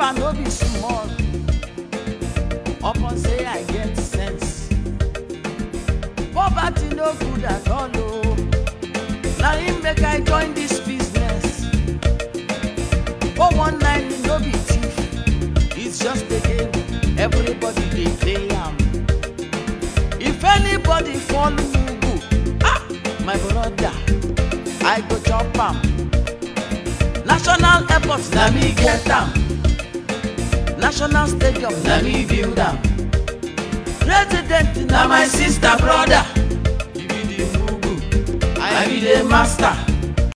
suffer no be small upon say i get sense poverty no good at all o na im make i join dis business 419 no be thief it's just a game everybody dey play am if anybody fall mugu ah my brother i go chop am national airport na me get am national stadium na me build am president na my sister brother you be the mugu i be the master